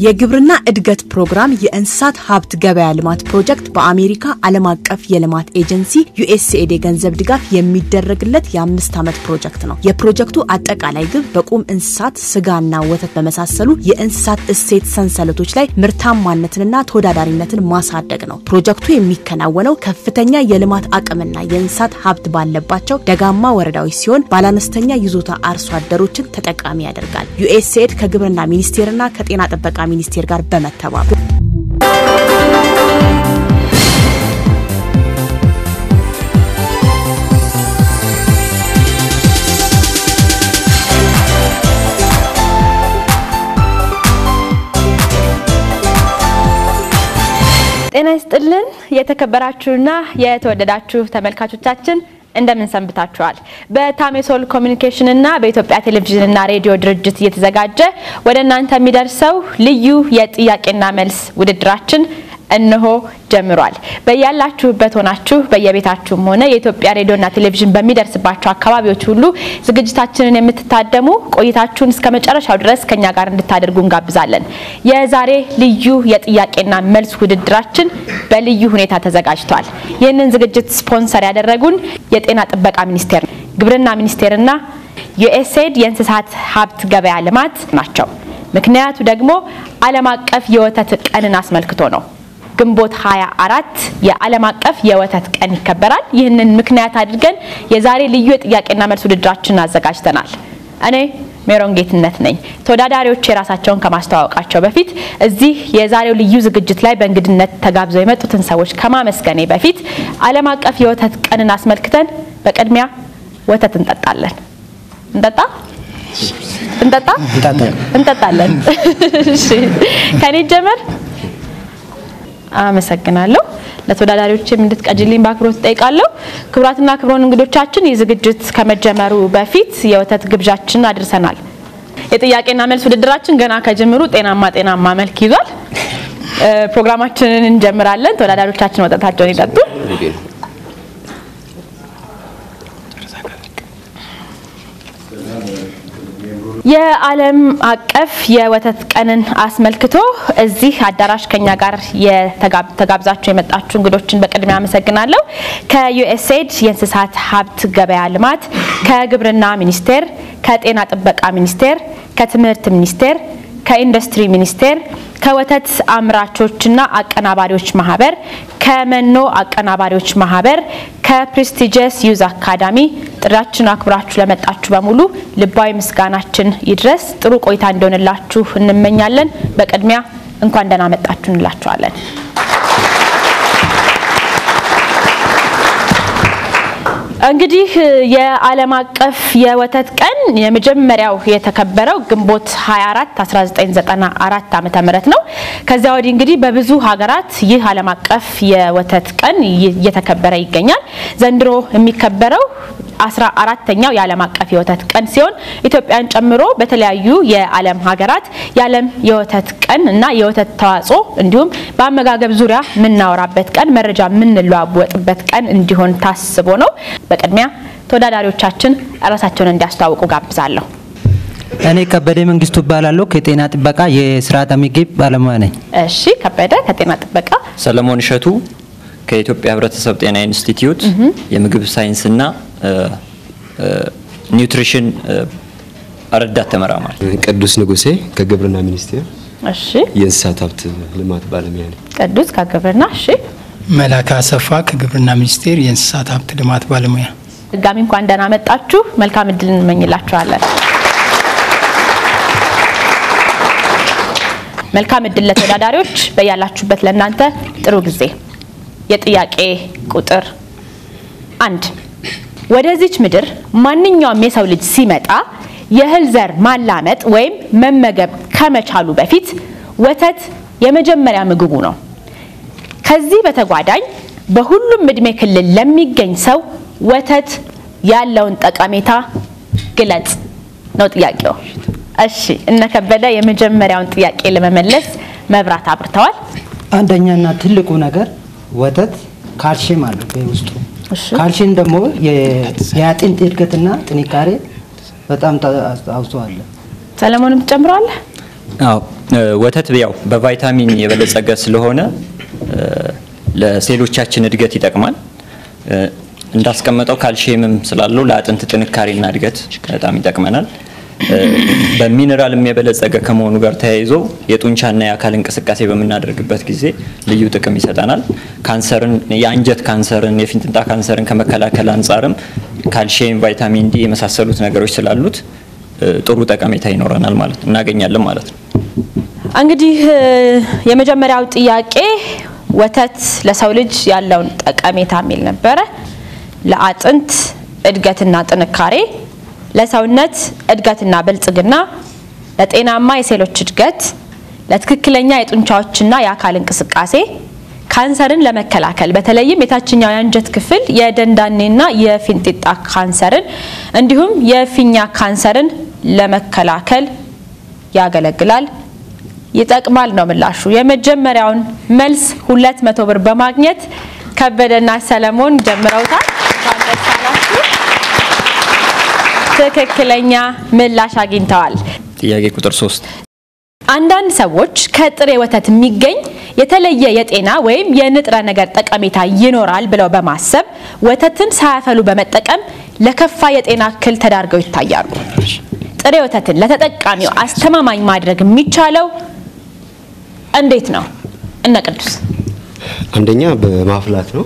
የግብርና እድገት ፕሮግራም የእንስሳት ሀብት ገበያ ልማት ፕሮጀክት በአሜሪካ ዓለም አቀፍ የልማት ኤጀንሲ ዩኤስኤድ የገንዘብ ድጋፍ የሚደረግለት የአምስት ዓመት ፕሮጀክት ነው። የፕሮጀክቱ አጠቃላይ ግብ በቁም እንስሳት ስጋና ወተት በመሳሰሉ የእንስሳት እሴት ሰንሰለቶች ላይ ምርታማነትንና ተወዳዳሪነትን ማሳደግ ነው። ፕሮጀክቱ የሚከናወነው ከፍተኛ የልማት አቅምና የእንስሳት ሀብት ባለባቸው ደጋማ ወረዳዎች ሲሆን ባለአነስተኛ ይዞታ አርሶ አደሮችን ተጠቃሚ ያደርጋል። ዩኤስኤድ ከግብርና ሚኒስቴርና ከጤና ጥበቃ ሚኒስቴር ጋር በመተባበር ጤና ይስጥልን የተከበራችሁና የተወደዳችሁ ተመልካቾቻችን እንደምን ሰንብታችኋል? በታሜሶል ኮሚኒኬሽን እና በኢትዮጵያ ቴሌቪዥን እና ሬዲዮ ድርጅት እየተዘጋጀ ወደ እናንተ የሚደርሰው ልዩ የጥያቄና መልስ ውድድራችን እነሆ ጀምሯል። በያላችሁበት ሆናችሁ በየቤታችሁም ሆነ የኢትዮጵያ ሬዲዮና ቴሌቪዥን በሚደርስባቸው አካባቢዎች ሁሉ ዝግጅታችንን የምትታደሙ ቆይታችሁን እስከ መጨረሻው ድረስ ከኛ ጋር እንድታደርጉ እንጋብዛለን። የዛሬ ልዩ የጥያቄና መልስ ውድድራችን በልዩ ሁኔታ ተዘጋጅቷል። ይህንን ዝግጅት ስፖንሰር ያደረጉን የጤና ጥበቃ ሚኒስቴር፣ ግብርና ሚኒስቴርና ዩኤስኤድ የእንስሳት ሀብት ገበያ ልማት ናቸው። ምክንያቱ ደግሞ ዓለም አቀፍ የወተት ቀንን አስመልክቶ ነው። ግንቦት 24 የዓለም አቀፍ የወተት ቀን ይከበራል። ይህንን ምክንያት አድርገን የዛሬ ልዩ የጥያቄና መልስ ውድድራችንን አዘጋጅተናል። እኔ ሜሮን ጌትነት ነኝ። ተወዳዳሪዎች የራሳቸውን ከማስተዋወቃቸው በፊት እዚህ የዛሬው ልዩ ዝግጅት ላይ በእንግድነት ተጋብዘው የመጡትን ሰዎች ከማመስገኔ በፊት ዓለም አቀፍ የወተት ቀንን አስመልክተን በቅድሚያ ወተት እንጠጣለን። እንጠጣ እንጠጣ እንጠጣለን። እሺ ከኔ ጀመር አመሰግናለሁ። ለተወዳዳሪዎችም እንድትቀጅልኝ በአክብሮት እጠይቃለሁ። ክቡራትና ክቡራን እንግዶቻችን ይህ ዝግጅት ከመጀመሩ በፊት የወተት ግብዣችን አድርሰናል። የጥያቄና መልስ ውድድራችን ገና ከጅምሩ ጤናማ ጤናማ መልክ ይዟል። ፕሮግራማችንን እንጀምራለን። ተወዳዳሪዎቻችን ወተታቸውን ይጠጡ። የዓለም አቀፍ የወተት ቀንን አስመልክቶ እዚህ አዳራሽ ከኛ ጋር ተጋብዛችሁ የመጣችሁ እንግዶችን በቅድሚያ አመሰግናለሁ። ከዩኤስኤድ የእንስሳት ሀብት ገበያ ልማት፣ ከግብርና ሚኒስቴር፣ ከጤና ጥበቃ ሚኒስቴር፣ ከትምህርት ሚኒስቴር፣ ከኢንዱስትሪ ሚኒስቴር፣ ከወተት አምራቾችና አቀናባሪዎች ማህበር፣ ከመኖ አቀናባሪዎች ማህበር፣ ከፕሬስቲጀስ ዩዝ አካዳሚ ጥሪያችን አክብራችሁ ለመጣችሁ በሙሉ ልባዊ ምስጋናችን ይድረስ። ጥሩ ቆይታ እንዲሆንላችሁ እንመኛለን። በቅድሚያ እንኳን ደህና መጣችሁ እንላችኋለን። እንግዲህ የዓለም አቀፍ የወተት ቀን የመጀመሪያው የተከበረው ግንቦት 24 1994 ዓመተ ምህረት ነው። ከዚያ ወዲህ እንግዲህ በብዙ ሀገራት ይህ ዓለም አቀፍ የወተት ቀን እየተከበረ ይገኛል። ዘንድሮ የሚከበረው አስራ አራተኛው የዓለም አቀፍ የወተት ቀን ሲሆን ኢትዮጵያን ጨምሮ በተለያዩ የዓለም ሀገራት የዓለም የወተት ቀን እና የወተት ተዋጽኦ እንዲሁም በአመጋገብ ዙሪያ የምናወራበት ቀን፣ መረጃ የምንለዋወጥበት ቀን እንዲሆን ታስቦ ነው። በቅድሚያ ተወዳዳሪዎቻችን ራሳቸውን እንዲያስተዋውቁ ጋብዛለሁ። እኔ ከበደ መንግስቱ እባላለሁ። ከጤና ጥበቃ የስርዓተ ምግብ ባለሙያ ነኝ። እሺ፣ ከበደ ከጤና ጥበቃ። ሰለሞን እሸቱ ከኢትዮጵያ ሕብረተሰብ ጤና ኢንስቲትዩት የምግብ ሳይንስና ኒውትሪሽን ረዳት ተመራማሪ። ቅዱስ ንጉሴ ከግብርና ሚኒስቴር እሺ፣ የእንስሳት ሀብት ልማት ባለሙያ ነኝ። ቅዱስ ከግብርና። እሺ፣ መላካ አሰፋ ከግብርና ሚኒስቴር የእንስሳት ሀብት ልማት ባለሙያ። ድጋሚ እንኳን ደህና መጣችሁ። መልካም እድል እንመኝላችኋለን። መልካም እድል ለተወዳዳሪዎች፣ በያላችሁበት ለእናንተ ጥሩ ጊዜ። የጥያቄ ቁጥር አንድ ወደዚች ምድር ማንኛውም የሰው ልጅ ሲመጣ የእህል ዘር ማላመጥ ወይም መመገብ ከመቻሉ በፊት ወተት የመጀመሪያ ምግቡ ነው። ከዚህ በተጓዳኝ በሁሉም እድሜ ክልል ለሚገኝ ሰው ወተት ያለውን ጠቀሜታ ግለጽ ነው ጥያቄው። እሺ እነ ከበደ የመጀመሪያውን ጥያቄ ለመመለስ መብራት አብርተዋል። አንደኛና ትልቁ ነገር ወተት ካልሽየም አለው በውስጡ። እሺ ካልሽየም ደግሞ የ- የአጥንት እድገትና ጥንካሬ በጣም አስተዋጽኦ አለ። ሰለሞንም ትጨምረዋለህ? አዎ ወተት ያው በቫይታሚን የበለጸገ ስለሆነ ለሴሎቻችን እድገት ይጠቅማል። እንዳስቀመጠው ካልሽየምም ስላለው ለአጥንት ጥንካሬና እድገት በጣም ይጠቅመናል። በሚኔራልም የበለጸገ ከመሆኑ ጋር ተያይዞ የጡንቻና የአካል እንቅስቃሴ በምናደርግበት ጊዜ ልዩ ጥቅም ይሰጠናል። ካንሰርን፣ የአንጀት ካንሰርን፣ የፊንጥንጣ ካንሰርን ከመከላከል አንጻርም ካልሽየም፣ ቫይታሚን ዲ የመሳሰሉት ነገሮች ስላሉት ጥሩ ጠቀሜታ ይኖረናል ማለት እናገኛለን ማለት ነው። እንግዲህ የመጀመሪያው ጥያቄ ወተት ለሰው ልጅ ያለውን ጠቀሜታ የሚል ነበረ። ለአጥንት እድገትና ጥንካሬ፣ ለሰውነት እድገትና ብልጽግና፣ ለጤናማ የሴሎች እድገት፣ ለትክክለኛ የጡንቻዎችና የአካል እንቅስቃሴ፣ ካንሰርን ለመከላከል በተለይም የታችኛው የአንጀት ክፍል የደንዳኔና የፊንጢጣ ካንሰርን እንዲሁም የፊኛ ካንሰርን ለመከላከል ያገለግላል፣ ይጠቅማል ነው ምላሹ። የመጀመሪያውን መልስ ሁለት መቶ ብር በማግኘት ከበደና ሰለሞን ጀምረውታል። እንኳን ደስ አላችሁ። ትክክለኛ ምላሽ አግኝተዋል። ጥያቄ ቁጥር ሶስት አንዳንድ ሰዎች ከጥሬ ወተት የሚገኝ የተለየ የጤና ወይም የንጥረ ነገር ጠቀሜታ ይኖራል ብለው በማሰብ ወተትን ሳያፈሉ በመጠቀም ለከፋ የጤና እክል ተዳርገው ይታያሉ። ጥሬ ወተትን ለተጠቃሚው አስተማማኝ ማድረግ የሚቻለው እንዴት ነው? እነ ቅዱስ አንደኛ በማፍላት ነው።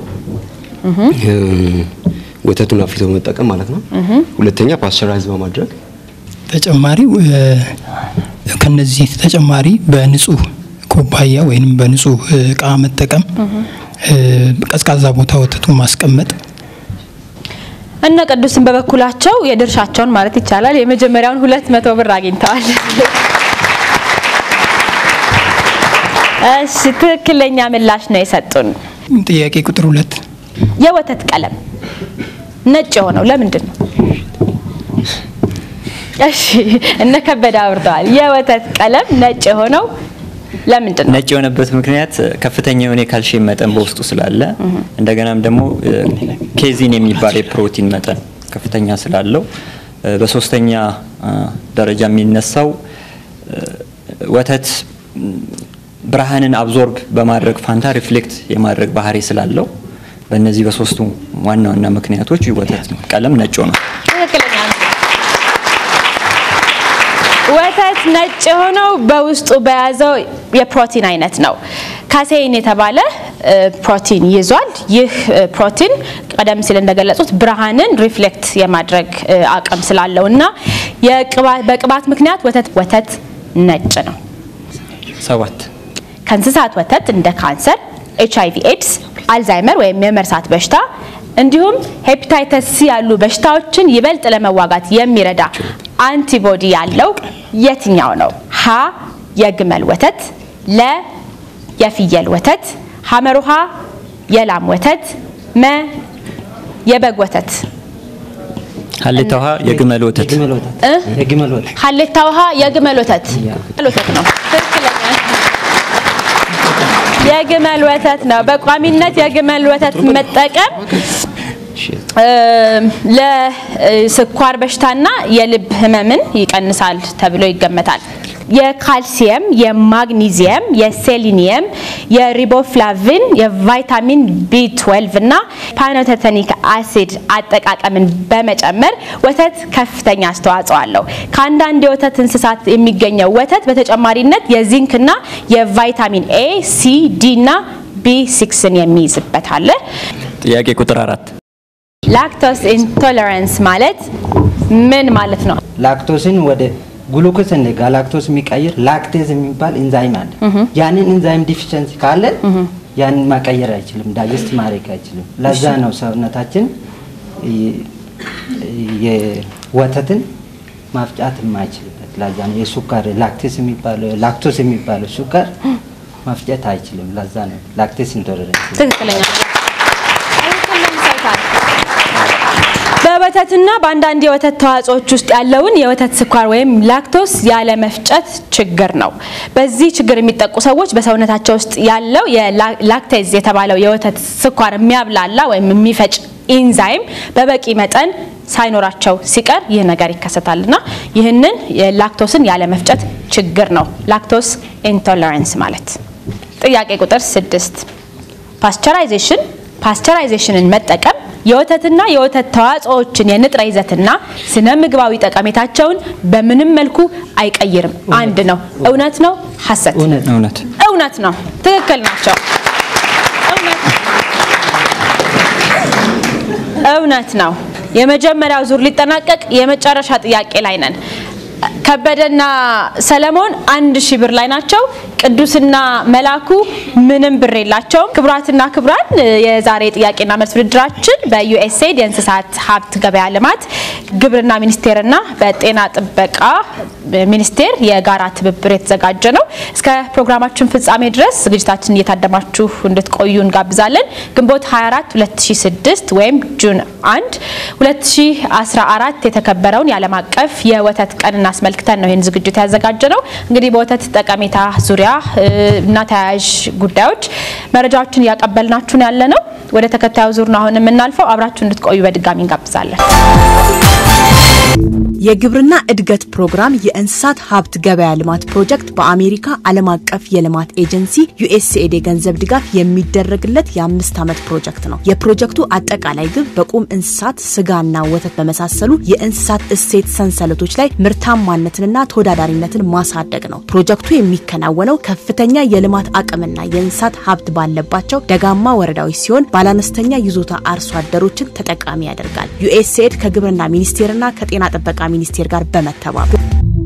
ወተቱን አፍልቶ በመጠቀም ማለት ነው። ሁለተኛ ፓስቸራይዝ በማድረግ ተጨማሪው ከነዚህ ተጨማሪ በንጹህ ኩባያ ወይም በንጹህ እቃ መጠቀም፣ ቀዝቃዛ ቦታ ወተቱን ማስቀመጥ እነ ቅዱስን በበኩላቸው የድርሻቸውን ማለት ይቻላል የመጀመሪያውን ሁለት መቶ ብር አግኝተዋል። እሺ ትክክለኛ ምላሽ ነው የሰጡን። ጥያቄ ቁጥር ሁለት የወተት ቀለም ነጭ የሆነው ለምንድን ነው? እሺ እነ ከበደ አብርተዋል። የወተት ቀለም ነጭ የሆነው ለምንድን ነው? ነጭ የሆነበት ምክንያት ከፍተኛ የሆነ የካልሽየም መጠን በውስጡ ስላለ እንደገናም ደግሞ ኬዚን የሚባል የፕሮቲን መጠን ከፍተኛ ስላለው፣ በሶስተኛ ደረጃ የሚነሳው ወተት ብርሃንን አብዞርብ በማድረግ ፋንታ ሪፍሌክት የማድረግ ባህሪ ስላለው በእነዚህ በሶስቱ ዋና ዋና ምክንያቶች ወተት ቀለም ነጭ ነው። ትክክለኛ ነው። ወተት ነጭ የሆነው በውስጡ በያዘው የፕሮቲን አይነት ነው። ካሴይን የተባለ ፕሮቲን ይዟል። ይህ ፕሮቲን ቀደም ሲል እንደገለጹት ብርሃንን ሪፍሌክት የማድረግ አቅም ስላለው እና በቅባት ምክንያት ወተት ወተት ነጭ ነው። ሰባት ከእንስሳት ወተት እንደ ካንሰር፣ ኤች አይቪ ኤድስ፣ አልዛይመር ወይም የመርሳት በሽታ እንዲሁም ሄፓታይተስ ሲ ያሉ በሽታዎችን ይበልጥ ለመዋጋት የሚረዳ አንቲቦዲ ያለው የትኛው ነው? ሀ የግመል ወተት፣ ለ የፍየል ወተት፣ ሐመሩሃ የላም ወተት፣ መ የበግ ወተት። ሀሌታ ውሃ የግመል ወተት የግመል ወተት የግመል ወተት ሀሌታ ውሃ የግመል ወተት ወተት ነው። ትክክለኛ የግመል ወተት ነው። በቋሚነት የግመል ወተት መጠቀም ለስኳር በሽታና የልብ ህመምን ይቀንሳል ተብሎ ይገመታል። የካልሲየም፣ የማግኒዚየም፣ የሴሊኒየም፣ የሪቦፍላቪን፣ የቫይታሚን ቢ12 እና ፓኖቴተኒክ አሲድ አጠቃቀምን በመጨመር ወተት ከፍተኛ አስተዋጽኦ አለው። ከአንዳንድ የወተት እንስሳት የሚገኘው ወተት በተጨማሪነት የዚንክና የቫይታሚን ኤ፣ ሲ፣ ዲ እና ቢ ሲክስን የሚይዝበት አለ። ጥያቄ ቁጥር አራት ላክቶስ ኢንቶለራንስ ማለት ምን ማለት ነው? ላክቶስን ወደ ግሉኮስ እንደ ጋላክቶስ የሚቀይር ላክቴዝ የሚባል ኢንዛይም አለ። ያንን ኢንዛይም ዲፊሸንሲ ካለ ያንን መቀየር አይችልም፣ ዳይጀስት ማድረግ አይችልም። ለዛ ነው ሰውነታችን የወተትን ማፍጫት የማይችልበት። ለዛ ነው የሱካር ላክቴስ የሚባለው ላክቶስ የሚባለው ሱካር ማፍጨት አይችልም። ለዛ ነው ላክቴስ ኢንቶለረንስ ትክክለኛ በወተትና በአንዳንድ የወተት ተዋጽኦች ውስጥ ያለውን የወተት ስኳር ወይም ላክቶስ ያለ መፍጨት ችግር ነው። በዚህ ችግር የሚጠቁ ሰዎች በሰውነታቸው ውስጥ ያለው የላክቴዝ የተባለው የወተት ስኳር የሚያብላላ ወይም የሚፈጭ ኢንዛይም በበቂ መጠን ሳይኖራቸው ሲቀር ይህ ነገር ይከሰታልና ይህንን የላክቶስን ያለመፍጨት ችግር ነው ላክቶስ ኢንቶለራንስ ማለት። ጥያቄ ቁጥር ስድስት ፓስቸራይዜሽን ፓስቸራይዜሽንን መጠቀም የወተትና የወተት ተዋጽኦዎችን የንጥረ ይዘትና ስነ ምግባዊ ጠቀሜታቸውን በምንም መልኩ አይቀይርም። አንድ ነው። እውነት ነው? ሐሰት? እውነት እውነት እውነት ነው። ትክክል ናቸው። እውነት እውነት ነው። የመጀመሪያው ዙር ሊጠናቀቅ የመጨረሻ ጥያቄ ላይ ነን። ከበደና ሰለሞን አንድ ሺህ ብር ላይ ናቸው። ቅዱስና መላኩ ምንም ብር የላቸውም። ክቡራትና ክቡራን የዛሬ ጥያቄና መልስ ውድድራችን በዩኤስኤድ የእንስሳት ሀብት ገበያ ልማት ግብርና ሚኒስቴርና በጤና ጥበቃ ሚኒስቴር የጋራ ትብብር የተዘጋጀ ነው። እስከ ፕሮግራማችን ፍጻሜ ድረስ ዝግጅታችን እየታደማችሁ እንድትቆዩ እንጋብዛለን። ግንቦት 24 2006 ወይም ጁን 1 2014 የተከበረውን የዓለም አቀፍ የወተት ቀንን አስመልክተን ነው ይህን ዝግጅት ያዘጋጀ ነው። እንግዲህ በወተት ጠቀሜታ ዙሪያ እና ተያያዥ ጉዳዮች መረጃዎችን እያቀበልናችሁን ያለ ነው። ወደ ተከታዩ ዙር ነው አሁን የምናልፈው። አብራችሁ እንድትቆዩ በድጋሚ እንጋብዛለን። የግብርና እድገት ፕሮግራም የእንስሳት ሀብት ገበያ ልማት ፕሮጀክት በአሜሪካ ዓለም አቀፍ የልማት ኤጀንሲ ዩኤስኤድ የገንዘብ ድጋፍ የሚደረግለት የአምስት ዓመት ፕሮጀክት ነው። የፕሮጀክቱ አጠቃላይ ግብ በቁም እንስሳት ስጋና ወተት በመሳሰሉ የእንስሳት እሴት ሰንሰለቶች ላይ ምርታማነትንና ተወዳዳሪነትን ማሳደግ ነው። ፕሮጀክቱ የሚከናወነው ከፍተኛ የልማት አቅምና የእንስሳት ሀብት ባለባቸው ደጋማ ወረዳዎች ሲሆን ባለአነስተኛ ይዞታ አርሶ አደሮችን ተጠቃሚ ያደርጋል። ዩኤስኤድ ከግብርና ሚኒስቴርና ከጤና ጥበቃ ሚኒስቴር ጋር በመተባበር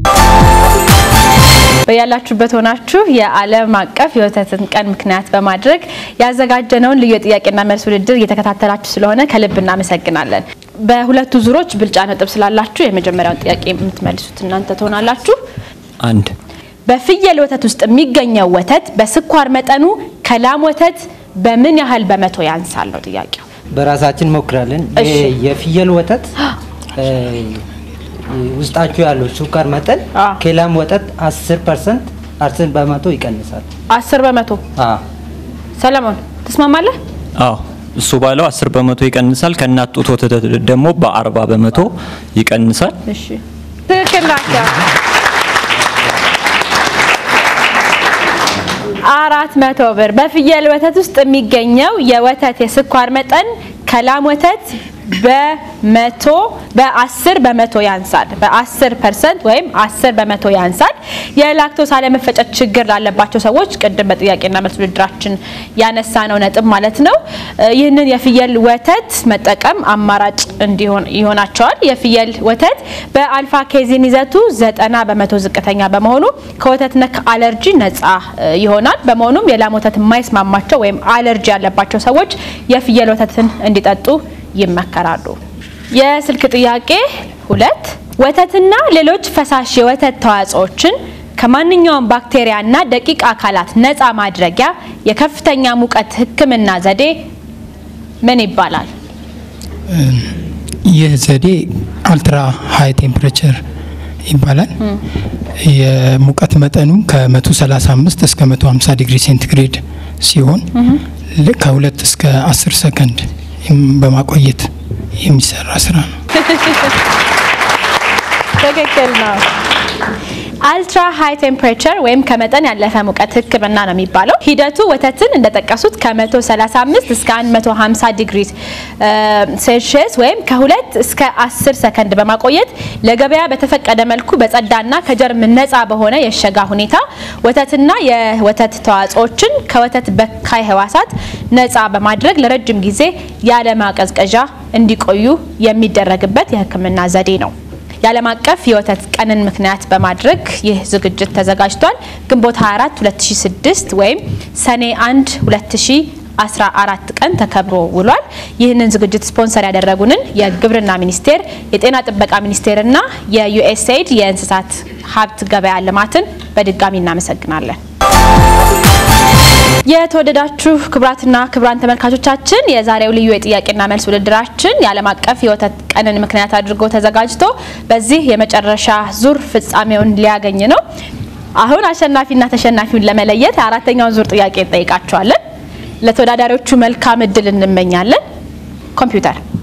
በያላችሁበት ሆናችሁ የዓለም አቀፍ የወተትን ቀን ምክንያት በማድረግ ያዘጋጀነውን ልዩ የጥያቄና መልስ ውድድር እየተከታተላችሁ ስለሆነ ከልብ እናመሰግናለን። በሁለቱ ዙሮች ብልጫ ነጥብ ስላላችሁ የመጀመሪያውን ጥያቄ የምትመልሱት እናንተ ትሆናላችሁ። አንድ በፍየል ወተት ውስጥ የሚገኘው ወተት በስኳር መጠኑ ከላም ወተት በምን ያህል በመቶ ያንሳል ነው ጥያቄው። በራሳችን ሞክራለን። እሺ። የፍየል ወተት እ፣ ውስጣቸው ያለው ስኳር መጠን አ። ከላም ወተት 10 ፐርሰንት 10 በመቶ ይቀንሳል። አስር በመቶ አዎ ሰለሞን ትስማማለህ? አዎ እሱ ባለው 10 በመቶ ይቀንሳል። ከእናት ጡት ወተት ደግሞ በ40 በመቶ ይቀንሳል። እሺ ትክክል ናቸው። አራት መቶ ብር በፍየል ወተት ውስጥ የሚገኘው የወተት የስኳር መጠን ከላም ወተት በመቶ በአስር በመቶ ያንሳል። በአስር ፐርሰንት ወይም አስር በመቶ ያንሳል። የላክቶስ አለመፈጨት ችግር ላለባቸው ሰዎች ቅድም በጥያቄና መልስ ውድድራችን ያነሳ ነው ነጥብ ማለት ነው። እ፣ ይህንን የፍየል ወተት መጠቀም አማራጭ እንዲሆን ይሆናቸዋል። የፍየል ወተት በአልፋ ኬዚን ይዘቱ ዘጠና በመቶ ዝቅተኛ በመሆኑ ከወተት ነክ አለርጂ ነጻ እ፣ ይሆናል። በመሆኑም የላም ወተት የማይስማማቸው ወይም አለርጂ ያለባቸው ሰዎች የፍየል ወተትን እንዲጠጡ ይመከራሉ። የስልክ ጥያቄ ሁለት ወተትና ሌሎች ፈሳሽ የወተት ተዋጽኦችን ከማንኛውም ባክቴሪያና ደቂቅ አካላት ነፃ ማድረጊያ የከፍተኛ ሙቀት ሕክምና ዘዴ ምን ይባላል? ይህ ዘዴ አልትራ ሃይ ቴምፕሬቸር ይባላል። የሙቀት መጠኑ ከ135 እስከ 150 ዲግሪ ሴንቲግሬድ ሲሆን ል- ከሁለት እስከ 10 ሰከንድ የም- በማቆየት የሚሰራ ስራ ነው። ትክክል ነው። አልትራ ሃይ ቴምፕሬቸር ወይም ከመጠን ያለፈ ሙቀት ህክምና ነው የሚባለው። ሂደቱ ወተትን እንደጠቀሱት ከ135 እስከ 150 ዲግሪ ሴልሺየስ ወይም ከሁለት እስከ 10 ሰከንድ በማቆየት ለገበያ በተፈቀደ መልኩ በጸዳና ከጀርም ነፃ በሆነ የሸጋ ሁኔታ ወተትና የወተት ተዋጽኦችን ከወተት በካይ ህዋሳት ነፃ በማድረግ ለረጅም ጊዜ ያለ ማቀዝቀዣ እንዲቆዩ የሚደረግበት የህክምና ዘዴ ነው። የዓለም አቀፍ የወተት ቀንን ምክንያት በማድረግ ይህ ዝግጅት ተዘጋጅቷል። ግንቦት 24 2006 ወይም ሰኔ 1 2014 ቀን ተከብሮ ውሏል። ይህንን ዝግጅት ስፖንሰር ያደረጉንን የግብርና ሚኒስቴር፣ የጤና ጥበቃ ሚኒስቴርና የዩኤስኤድ የእንስሳት ሀብት ገበያ ልማትን በድጋሚ እናመሰግናለን። የተወደዳችሁ ክቡራትና ክቡራን ተመልካቾቻችን የዛሬው ልዩ የጥያቄና መልስ ውድድራችን የዓለም አቀፍ የወተት ቀንን ምክንያት አድርጎ ተዘጋጅቶ በዚህ የመጨረሻ ዙር ፍጻሜውን ሊያገኝ ነው። አሁን አሸናፊና ተሸናፊውን ለመለየት አራተኛውን ዙር ጥያቄ እንጠይቃቸዋለን። ለተወዳዳሪዎቹ መልካም እድል እንመኛለን። ኮምፒውተር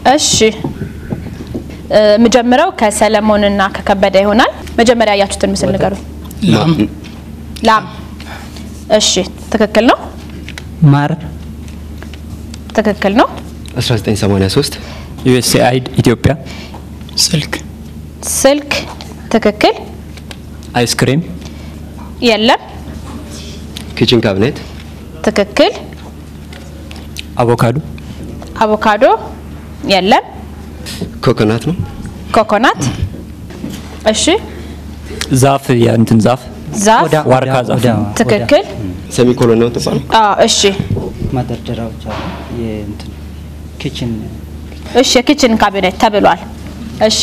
እሺ እ፣ የምጀምረው ከሰለሞንና ከከበደ ይሆናል። መጀመሪያ ያያችሁትን ምስል ንገሩኝ። ላም ላም። እሺ ትክክል ነው፣ ማር ትክክል ነው። 1983 ዩኤስኤአይድ ኢትዮጵያ ስልክ ስልክ ትክክል። አይስክሬም የለም ኪችን ካቢኔት ትክክል። አቮካዶ አቮካዶ የለም። ኮኮናት ነው ኮኮናት እሺ። ዛፍ የእንትን ዛፍ ዛፍ ኦዳ ዋርካ ኦዳ ዛፍ ኦዳ ነው። ትክክል። ሴሚኮሎን ነው ተባለው አዎ እሺ መደርደሪያዎች አሉ። የእንትን ኪችን እሺ የኪችን ካቢኔት ተብሏል። እሺ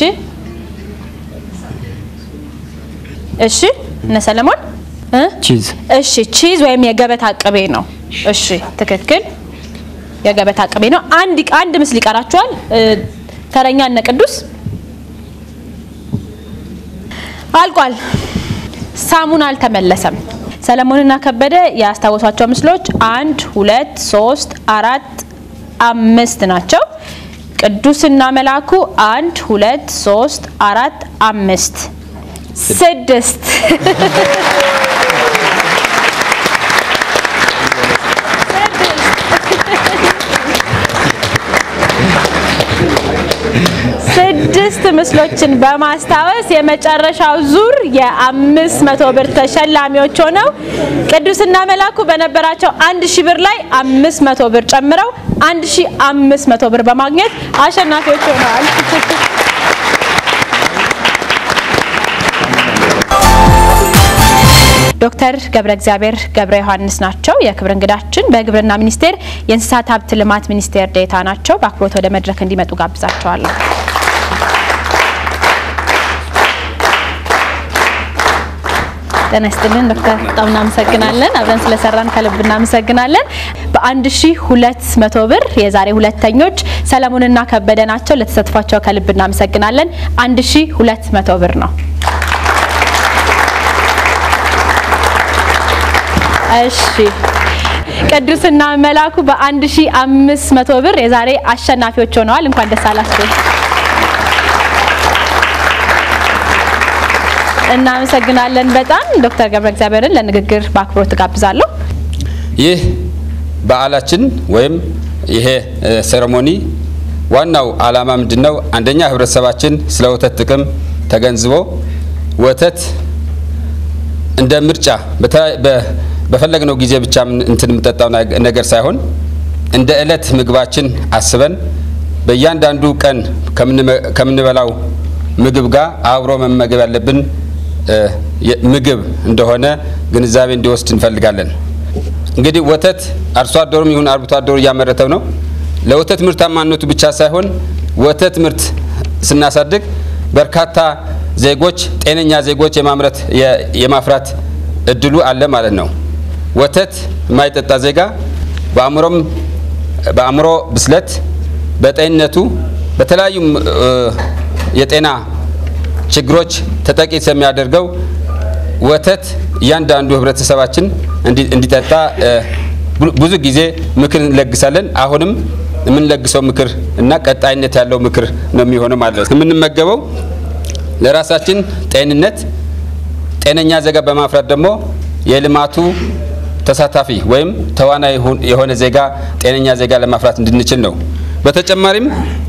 እሺ እነ ሰለሞን እ? ቺዝ እሺ ቺዝ ወይም የገበታ ቅቤ ነው። እሺ ትክክል የገበታ ቅቤ ነው። አንድ አንድ ምስል ይቀራችኋል። እ፣ ተረኛ እነ ቅዱስ አልቋል። ሳሙን አልተመለሰም። ሰለሞንና ከበደ ያስታወሷቸው ምስሎች አንድ፣ ሁለት፣ ሶስት፣ አራት፣ አምስት ናቸው። ቅዱስና መላኩ አንድ፣ ሁለት፣ ሶስት፣ አራት፣ አምስት፣ ስድስት ስድስት ምስሎችን በማስታወስ የመጨረሻው ዙር የአምስት መቶ ብር ተሸላሚዎች ሆነው ቅዱስና መላኩ በነበራቸው አንድ ሺህ ብር ላይ አምስት መቶ ብር ጨምረው አንድ ሺህ አምስት መቶ ብር በማግኘት አሸናፊዎች ሆነዋል። ዶክተር ገብረ እግዚአብሔር ገብረ ዮሐንስ ናቸው የክብር እንግዳችን። በግብርና ሚኒስቴር የእንስሳት ሀብት ልማት ሚኒስቴር ዴኤታ ናቸው። በአክብሮት ወደ መድረክ እንዲመጡ ጋብዛቸዋለሁ። ጤና ይስጥልን ዶክተር፣ በጣም እናመሰግናለን። አብረን ስለሰራን ከልብ እናመሰግናለን። በአንድ ሺ ሁለት መቶ ብር የዛሬ ሁለተኞች ሰለሞንና ከበደ ናቸው። ለተሳትፏቸው ከልብ እናመሰግናለን። አንድ ሺ ሁለት መቶ ብር ነው። እሺ ቅዱስና መላኩ በአንድ ሺ አምስት መቶ ብር የዛሬ አሸናፊዎች ሆነዋል። እንኳን ደስ አላችሁ። እናመሰግናለን በጣም ዶክተር ገብረ እግዚአብሔርን ለንግግር በአክብሮት ጋብዛለሁ። ይህ በዓላችን ወይም ይሄ እ፣ ሴሬሞኒ ዋናው ዓላማ ምንድን ነው? አንደኛ ህብረተሰባችን ስለ ወተት ጥቅም ተገንዝቦ ወተት እንደ ምርጫ በተ- በ- በፈለግነው ጊዜ ብቻ ምን- እንትን የምንጠጣው ነገ- ነገር ሳይሆን እንደ ዕለት ምግባችን አስበን በእያንዳንዱ ቀን ከምንመ- ከምንበላው ምግብ ጋር አብሮ መመገብ ያለብን እ፣ የ- ምግብ እንደሆነ ግንዛቤ እንዲወስድ እንፈልጋለን። እንግዲህ ወተት አርሶ አደሩም ይሁን አርብቶ አደሩ እያመረተው ነው። ለወተት ምርታማነቱ ብቻ ሳይሆን ወተት ምርት ስናሳድግ በርካታ ዜጎች ጤነኛ ዜጎች የማምረት የ- የማፍራት እድሉ አለ ማለት ነው። ወተት የማይጠጣ ዜጋ በአእምሮም በአእምሮ ብስለት በጤንነቱ በተለያዩ እ፣ የጤና ችግሮች ተጠቂ የሚያደርገው ወተት እያንዳንዱ ህብረተሰባችን እንዲ- እንዲጠጣ እ፣ ቡ- ብዙ ጊዜ ምክር እንለግሳለን። አሁንም የምንለግሰው ምክር እና ቀጣይነት ያለው ምክር ነው የሚሆነው ማለት ነው። የምንመገበው ለራሳችን ጤንነት ጤነኛ ዜጋ በማፍራት ደግሞ የልማቱ ተሳታፊ ወይም ተዋናይ የሆን- የሆነ ዜጋ ጤነኛ ዜጋ ለማፍራት እንድንችል ነው። በተጨማሪም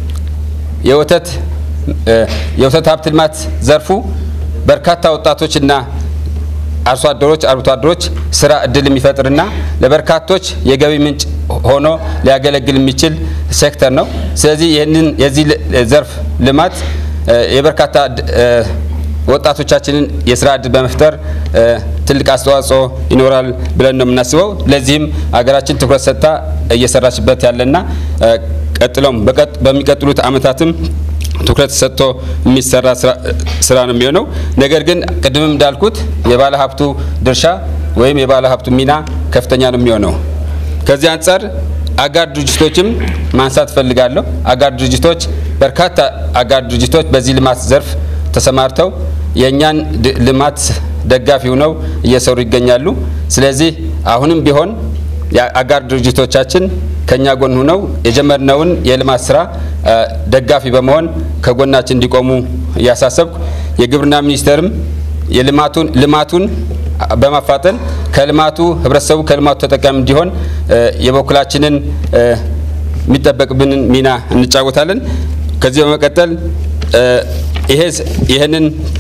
የወተት እ፣ የወተት ሀብት ልማት ዘርፉ በርካታ ወጣቶችና አርሶ አደሮች አርብቶ አደሮች ስራ እድል የሚፈጥርና ለበርካቶች የገቢ ምንጭ ሆኖ ሊያገለግል የሚችል ሴክተር ነው። ስለዚህ ይህንን የዚህ ል- ዘርፍ ልማት እ፣ የበርካታ ድ- እ፣ ወጣቶቻችንን የስራ እድል በመፍጠር እ፣ ትልቅ አስተዋጽኦ ይኖራል ብለን ነው የምናስበው። ለዚህም ሀገራችን ትኩረት ሰጥታ እየሰራችበት ያለና እ፣ ቀጥሎም በቀጥ- በሚቀጥሉት ዓመታትም ትኩረት ሰጥቶ የሚሰራ ስራ- ስራ ነው የሚሆነው። ነገር ግን ቅድምም እንዳልኩት የባለ ሀብቱ ድርሻ ወይም የባለ ሀብቱ ሚና ከፍተኛ ነው የሚሆነው። ከዚህ አንጻር አጋር ድርጅቶችም ማንሳት እፈልጋለሁ። አጋር ድርጅቶች በርካታ አጋር ድርጅቶች በዚህ ልማት ዘርፍ ተሰማርተው የእኛን ድ- ልማት ደጋፊ ሆነው እየሰሩ ይገኛሉ። ስለዚህ አሁንም ቢሆን የአጋር ድርጅቶቻችን ከኛ ጎን ሆነው የጀመርነውን የልማት ስራ ደጋፊ በመሆን ከጎናችን እንዲቆሙ እያሳሰብኩ የግብርና ሚኒስቴርም የልማቱን ልማቱን በማፋጠን ከልማቱ ህብረተሰቡ ከልማቱ ተጠቃሚ እንዲሆን የበኩላችንን የሚጠበቅብንን ሚና እንጫወታለን። ከዚህ በመቀጠል ይህንን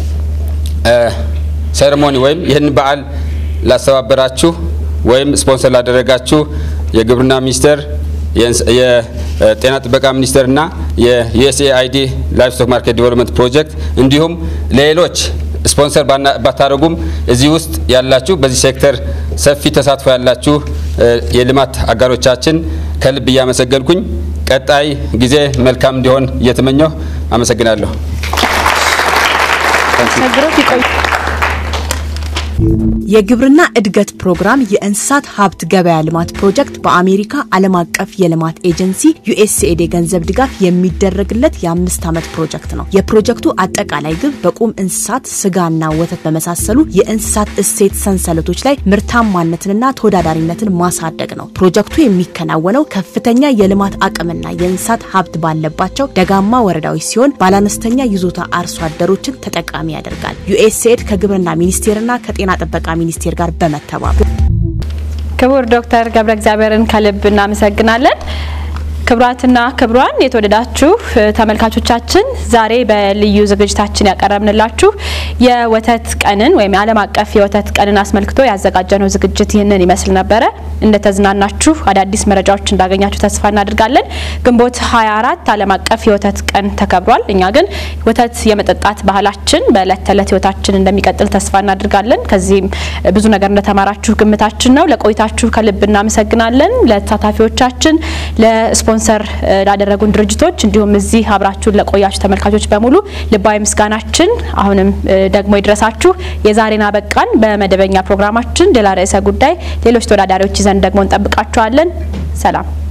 ሴሬሞኒ ወይም ይህንን በዓል ላስተባበራችሁ ወይም ስፖንሰር ላደረጋችሁ የግብርና ሚኒስቴር፣ የጤና ጥበቃ ሚኒስቴር እና የዩኤስኤአይዲ ላይቭስቶክ ማርኬት ዲቨሎፕመንት ፕሮጀክት እንዲሁም ሌሎች ስፖንሰር ባታደረጉም እዚህ ውስጥ ያላችሁ በዚህ ሴክተር ሰፊ ተሳትፎ ያላችሁ የልማት አጋሮቻችን ከልብ እያመሰገንኩኝ ቀጣይ ጊዜ መልካም እንዲሆን እየተመኘሁ አመሰግናለሁ። የግብርና እድገት ፕሮግራም የእንስሳት ሀብት ገበያ ልማት ፕሮጀክት በአሜሪካ ዓለም አቀፍ የልማት ኤጀንሲ ዩኤስኤድ የገንዘብ ድጋፍ የሚደረግለት የአምስት ዓመት ፕሮጀክት ነው። የፕሮጀክቱ አጠቃላይ ግብ በቁም እንስሳት ስጋና ወተት በመሳሰሉ የእንስሳት እሴት ሰንሰለቶች ላይ ምርታማነትንና ተወዳዳሪነትን ማሳደግ ነው። ፕሮጀክቱ የሚከናወነው ከፍተኛ የልማት አቅምና የእንስሳት ሀብት ባለባቸው ደጋማ ወረዳዎች ሲሆን ባለአነስተኛ ይዞታ አርሶ አደሮችን ተጠቃሚ ያደርጋል። ዩኤስኤድ ከግብርና ሚኒስቴርና ከጤና ጥበቃ ሚኒስቴር ጋር በመተባበር ክቡር ዶክተር ገብረ እግዚአብሔርን ከልብ እናመሰግናለን። ክቡራትና ክቡራን የተወደዳችሁ ተመልካቾቻችን ዛሬ በልዩ ዝግጅታችን ያቀረብንላችሁ የወተት ቀንን ወይም የዓለም አቀፍ የወተት ቀንን አስመልክቶ ያዘጋጀነው ዝግጅት ይህንን ይመስል ነበረ። እንደተዝናናችሁ አዳዲስ መረጃዎች እንዳገኛችሁ ተስፋ እናደርጋለን። ግንቦት 24 ዓለም አቀፍ የወተት ቀን ተከብሯል። እኛ ግን ወተት የመጠጣት ባህላችን በእለት ተዕለት ህይወታችን እንደሚቀጥል ተስፋ እናደርጋለን። ከዚህም ብዙ ነገር እንደተማራችሁ ግምታችን ነው። ለቆይታችሁ ከልብ እናመሰግናለን። ለተሳታፊዎቻችን ለስፖ ስፖንሰር ላደረጉን ድርጅቶች እንዲሁም እዚህ አብራችሁን ለቆያችሁ ተመልካቾች በሙሉ ልባዊ ምስጋናችን አሁንም ደግሞ ይድረሳችሁ። የዛሬን አበቃን። በመደበኛ ፕሮግራማችን ሌላ ርዕሰ ጉዳይ ሌሎች ተወዳዳሪዎች ይዘን ደግሞ እንጠብቃችኋለን። ሰላም